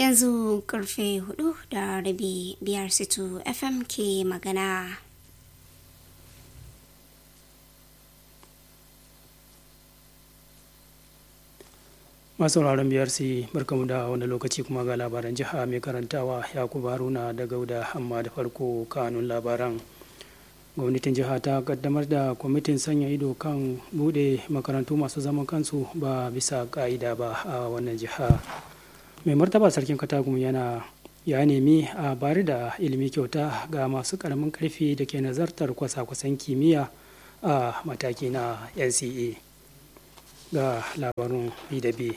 yanzu karfe hudu da rabi biyar situ fm ke magana masu sauraron biyar su barkamu da wani lokaci kuma ga labaran jiha mai karantawa yakubu haruna da gauda amma da farko kanun labaran gwamnatin jiha ta kaddamar da kwamitin sanya ido kan bude makarantu masu zaman kansu ba bisa ka'ida ba a wannan jiha mai martaba sarkin katagum yana ya nemi a bari da ilimi kyauta ga masu karamin karfi da ke nazartar kwasa-kwasan kimiyya a mataki na nca ga labarun b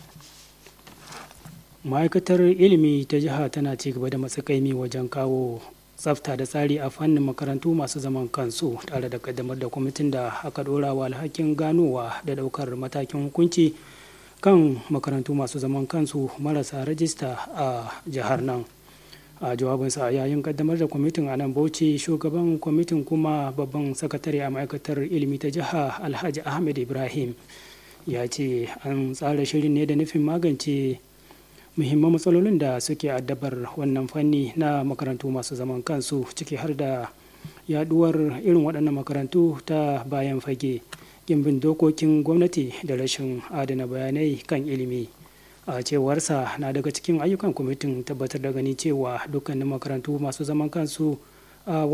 ma'aikatar ilimi ta jiha tana ci gaba da matsakaimi wajen kawo tsafta da tsari a fannin makarantu masu zaman kansu tare da kaddamar da kwamitin da aka dora wa alhakin ganowa da daukar matakin hukunci kan makarantu masu zaman kansu marasa rajista a jihar nan a jawabinsa yayin kaddamar da kwamitin a nan bauchi shugaban kwamitin kuma babban sakatare a ma'aikatar ilimi ta jiha alhaji ahmed ibrahim ya ce an tsara shirin ne da nufin magance muhimman matsalolin da suke addabar wannan fanni na makarantu masu zaman kansu ciki har da yaduwar irin waɗannan makarantu ta bayan fage gimbin dokokin gwamnati da rashin adana bayanai kan ilimi a cewarsa na daga cikin ayyukan kwamitin tabbatar da gani cewa dukkanin makarantu masu zaman kansu a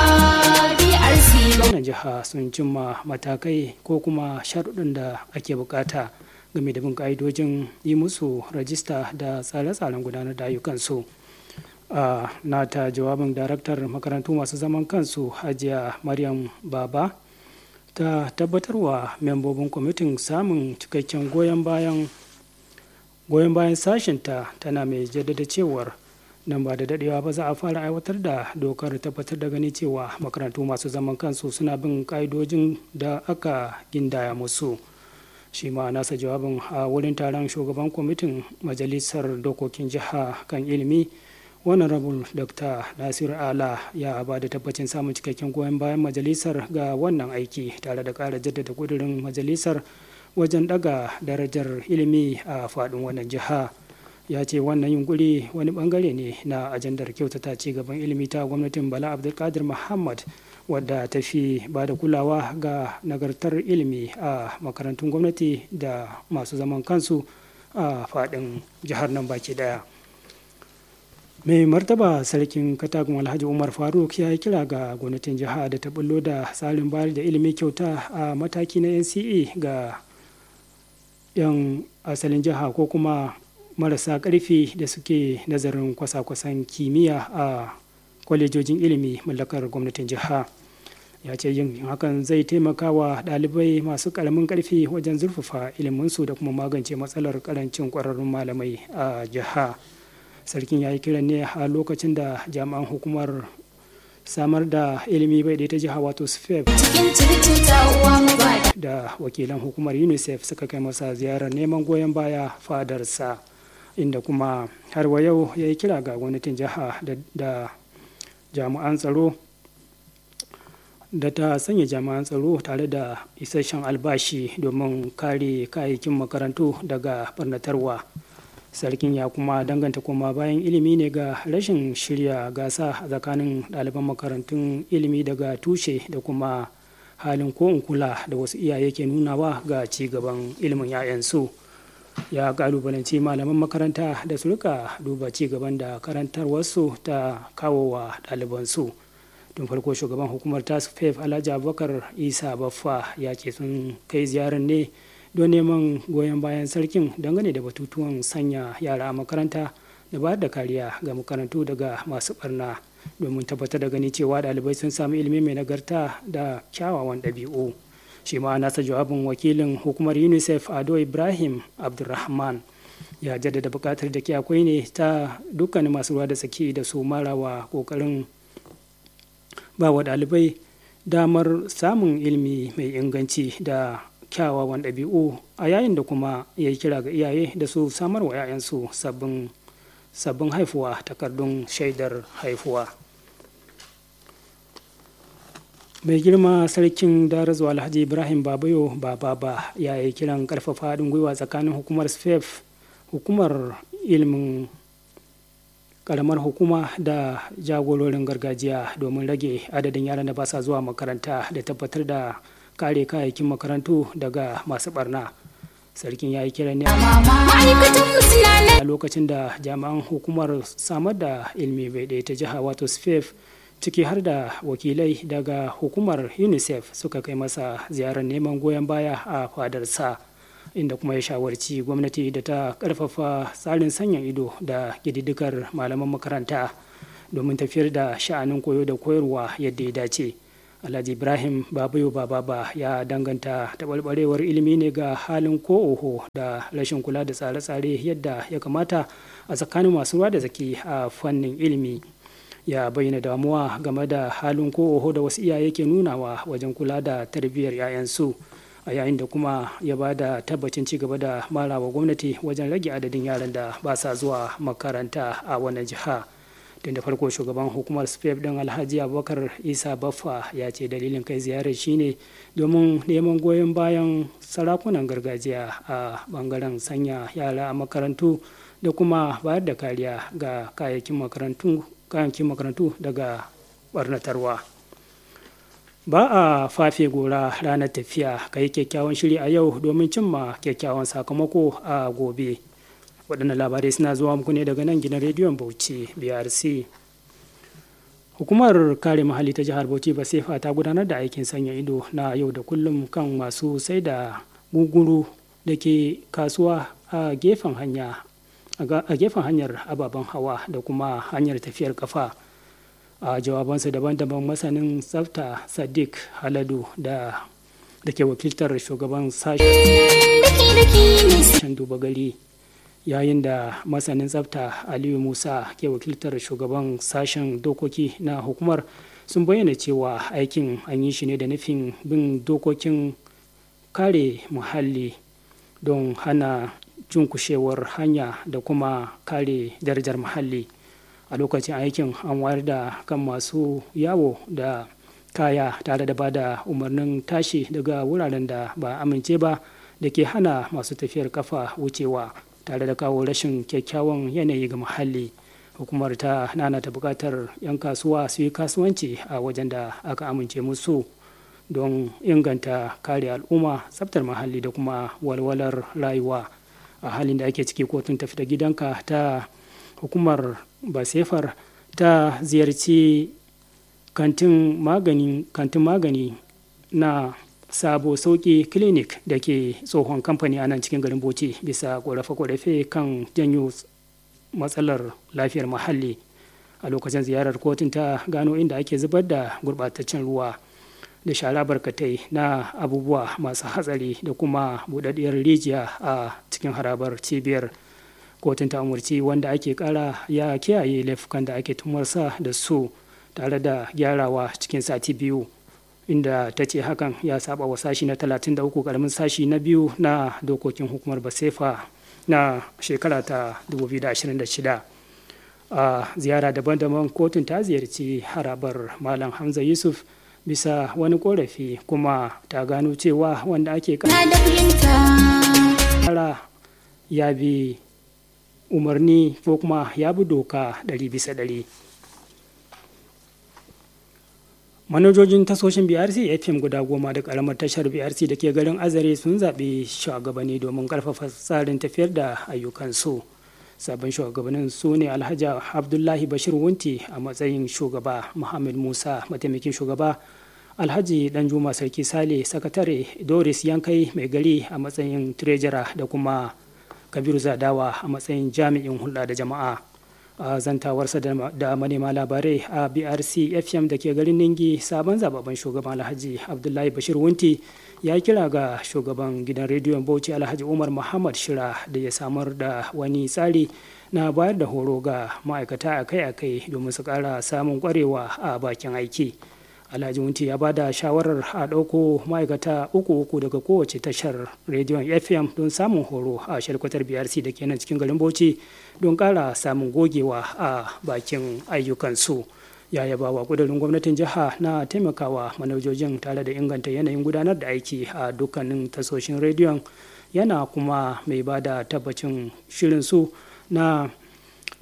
wannan jiha sun cimma matakai ko kuma sharuɗin da ake bukata game da bin ƙa'idojin yi musu rajista da tsare-tsaren gudanar da ayyukansu a nata jawabin daraktar makarantu masu zaman kansu hajiya maryam baba ta tabbatarwa membobin kwamitin samun cikakken goyon bayan goyon bayan sashinta tana mai jaddada cewar nan ba da dadewa ba za a fara aiwatar da dokar tabbatar da gani cewa makarantu masu zaman kansu suna bin ka'idojin da aka gindaya musu shi ma nasa jawabin a wurin taron shugaban kwamitin majalisar dokokin jiha kan ilimi wannan rabul dr nasir ala ya ba da tabbacin samun cikakken goyon bayan majalisar ga wannan aiki tare da ƙara jaddada kudurin majalisar wajen daga darajar ilimi a faɗin wannan jiha ya ce wannan yunkuri wani bangare ne na ajandar kyautata ci gaban ilimi ta gwamnatin bala abdulkadir muhammad wadda ta fi ba da kulawa ga nagartar ilimi a makarantun gwamnati da masu zaman kansu a faɗin jihar nan baki daya mai martaba sarkin katagun alhaji umar faruk ya yi kira ga gwamnatin jiha da ta bullo da tsarin bayar da ilimi kyauta a mataki na nce ga 'yan asalin jiha ko kuma marasa ƙarfi da suke nazarin kwasa-kwasan kimiyya a kwalejojin ilimi mallakar gwamnatin jiha ya ce yin hakan zai taimaka wa ɗalibai masu ƙaramin ƙarfi wajen zurfafa iliminsu da kuma magance matsalar ƙarancin ƙwararrun malamai a jiha sarkin ya yi kiran ne a lokacin da jami'an hukumar samar da ilimi bai ta jiha wato sfep da wakilan hukumar unicef suka kai masa ziyarar neman goyon baya fadarsa inda kuma har wa yau ya yi kira ga gwamnatin jiha da jami'an tsaro da ta sanya jami'an tsaro tare da isasshen albashi domin kare kayayyakin makarantu daga barnatarwa sarkin ya kuma danganta kuma bayan ilimi ne ga rashin shirya gasa a tsakanin ɗaliban makarantun ilimi daga tushe da kuma halin ko in kula da wasu iyaye ke nunawa ga ci gaban ilimin 'ya'yansu ya kalubalanci malaman makaranta da su rika duba ci gaban da karantarwarsu ta kawo wa ɗalibansu tun farko shugaban hukumar task fef alhaji abubakar isa baffa ya ce sun kai ziyarar ne don neman goyon bayan sarkin dangane da batutuwan sanya yara a makaranta da bayar da kariya ga makarantu daga masu barna domin tabbatar da gani cewa ɗalibai sun samu ilimi mai nagarta da kyawawan ɗabi'u shi ma nasa jawabin wakilin hukumar unicef ado ibrahim abdulrahman ya jaddada buƙatar da ke akwai ne ta dukkanin masu ruwa da tsaki da su marawa ƙoƙarin ba wa ɗalibai damar samun ilimi mai inganci da kyawawan ɗabi'u a yayin da kuma ya yi kira ga iyaye da su samar wa 'ya'yansu sabbin sabbin haifuwa takardun shaidar haifuwa mai girma sarkin darazu alhaji ibrahim babayo bababa ya yi kiran karfafa haɗin gwiwa tsakanin hukumar sfef hukumar ilimin karamar hukuma da jagororin gargajiya domin rage adadin yaran da ba sa zuwa makaranta da tabbatar da kare kayayyakin makarantu daga masu barna sarkin ya yi kira ne a lokacin da jami'an hukumar samar da ilmi bai ɗaya ta jiha wato sfef ciki har da wakilai daga hukumar unicef suka kai masa ziyarar neman goyon baya a fadarsa inda kuma ya shawarci gwamnati da ta karfafa tsarin sanya ido da ƙididdigar malaman makaranta domin tafiyar da sha'anin koyo da koyarwa yadda ya dace alhaji ibrahim babayo bababa ya danganta taɓarɓarewar ilimi ne ga halin ko oho da rashin kula da tsare-tsare yadda ya kamata a tsakanin masu ruwa da zaki a fannin ilimi ya bayyana damuwa game da halin ko oho da wasu iyaye ke nunawa wajen kula da tarbiyyar 'ya'yansu a yayin da kuma ya ba da tabbacin ci gaba da marawa gwamnati wajen rage adadin yaran da ba sa zuwa makaranta a wannan jiha tun da farko shugaban hukumar spef din alhaji abubakar isa baffa ya ce dalilin kai ziyarar shine domin neman goyon bayan sarakunan gargajiya a bangaren sanya yara a makarantu da kuma bayar da kariya ga kayayyakin makarantu kayayyakin makarantu daga barnatarwa ba a fafe gora ranar tafiya ka yi kyakkyawan shiri a yau domin cimma kyakkyawan sakamako a gobe waɗannan labarai suna zuwa muku ne daga nan gidan rediyon bauchi brc hukumar kare muhalli ta jihar bauchi basefa ta gudanar da aikin sanya ido na yau da kullum kan masu sai da guguru da ke kasuwa a gefen hanya a gefen hanyar ababen hawa da kuma hanyar tafiyar kafa a jawabansa daban-daban masanin tsafta sadiq haladu da da ke wakiltar shugaban sashen duba gari yayin da masanin tsafta aliyu musa ke wakiltar shugaban sashen dokoki na hukumar sun bayyana cewa aikin an yi shi ne da nufin bin dokokin kare muhalli don hana cunkushewar hanya da kuma kare darajar muhalli a lokacin aikin an wayar da kan masu yawo da kaya tare da ba da umarnin tashi daga wuraren da ba amince ba da ke hana masu tafiyar kafa wucewa tare da kawo rashin kyakkyawan yanayi ga muhalli hukumar ta nana ta bukatar 'yan kasuwa su yi kasuwanci a wajen da aka amince musu don inganta kare al'umma tsaftar muhalli da kuma walwalar rayuwa a halin da ake ciki kotun tafi da gidanka ta hukumar basefar ta ziyarci kantin magani, kantin magani na sabo sauki clinic da ke tsohon kamfani a nan cikin garin bauchi bisa ƙorafe-ƙorafe kan janyo matsalar lafiyar muhalli a lokacin ziyarar kotun ta gano inda ake zubar da gurɓataccen ruwa da shara barkatai na abubuwa masu hatsari da kuma buɗaɗɗiyar rijiya a cikin harabar cibiyar kotun ta umarci wanda ake kara ya kiyaye laifukan da ake tumarsa da su tare da gyarawa cikin sati biyu inda ta ce hakan ya saba wa sashi na 33 karamin sashi na biyu na dokokin hukumar basefa na shekara ta 2026 a ziyara daban-daban kotun ta ziyarci harabar malam hamza yusuf bisa wani korafi kuma ta gano cewa wanda ake kara ya bi umarni ko kuma ya bi doka ɗari bisa ɗari manajojin tasoshin brc fm guda goma da karamar tashar brc da ke garin azare sun zaɓi shugabanni domin ƙarfafa tsarin tafiyar da ayyukansu sabon shugabannin su ne alhaji abdullahi bashir wunti a matsayin shugaba muhammad musa mataimakin shugaba alhaji danjuma sarki sale sakatare doris yankai mai gari a matsayin treasurer da kuma kabiru zadawa a matsayin jami'in hulɗa da jama'a a zantawarsa da manema labarai a brc fm da ke garin ningi sabon zababben shugaban alhaji abdullahi bashir wunti ya kira ga shugaban gidan rediyon bauchi alhaji umar muhammad shira da ya samar da wani tsari na bayar da horo ga ma'aikata akai-akai domin su ƙara samun ƙwarewa a bakin aiki alhaji wunti ya ba da shawarar a ɗauko ma'aikata uku uku daga kowace tashar rediyon fm don samun horo a shalkwatar brc da ke nan cikin garin bauchi don ƙara samun gogewa a bakin ayyukansu ya yaba wa ƙudurin gwamnatin jiha na taimakawa manajojin tare da inganta yanayin gudanar da aiki a dukkanin tasoshin rediyon yana kuma mai ba da tabbacin shirin su na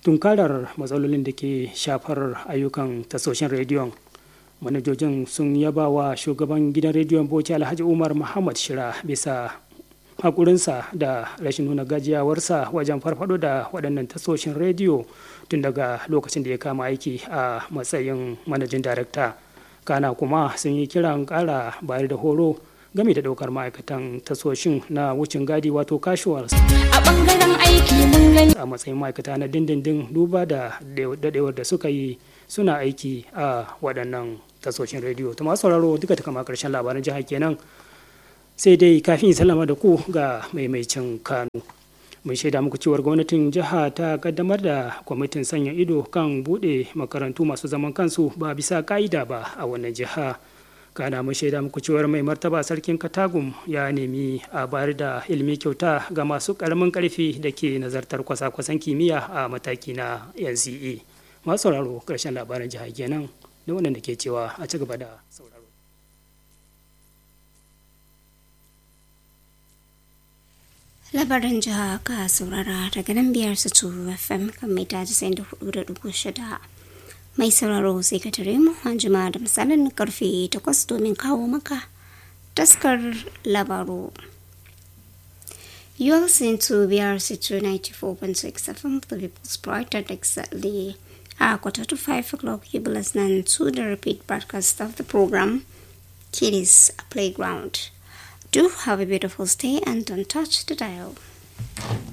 tunkarar matsalolin da ke shafar ayyukan tasoshin rediyon manajojin sun yaba wa shugaban gidan rediyon bauchi alhaji umar muhammad shira bisa haƙurinsa da rashin nuna gajiyawarsa wajen farfado da waɗannan tasoshin rediyo tun daga lokacin da ya kama aiki a matsayin manajin darakta kana kuma sun yi kiran ƙara bayar da horo game da ɗaukar ma'aikatan tasoshin na wucin gadi wato casual a ɓangaren aiki mun gani a matsayin ma'aikata na dindindin duba da daɗewar da suka yi suna aiki a waɗannan tasoshin rediyo ta masu sauraro duka ta kama ƙarshen labaran jiha kenan sai dai kafin salama da ku ga maimaicin kano mun shaida muku cewar gwamnatin jiha ta kaddamar da kwamitin sanya ido kan bude makarantu masu zaman kansu ba bisa ka'ida ba a wannan jiha kana mun shaida muku cewar mai martaba sarkin katagum ya nemi a bayar da ilimi kyauta ga masu karamin karfi da ke nazartar kwasa-kwasan kimiyya a mataki na nce masu sauraro karshen labaran jiha kenan da wannan da ke cewa a ci gaba da sauraro labaran jiha ka saurara daga nan biyar su tu fm kan mita 94.6 mai sauraro sai ka tare mu an jima da misalin karfe 8 domin kawo maka taskar labaru You are listening to BRC 294.6 FM, the People's Bright at exactly a quarter to 5 o'clock. You be listening to the repeat broadcast of the program, Kiddies Playground. Do have a beautiful stay and don't touch the dial.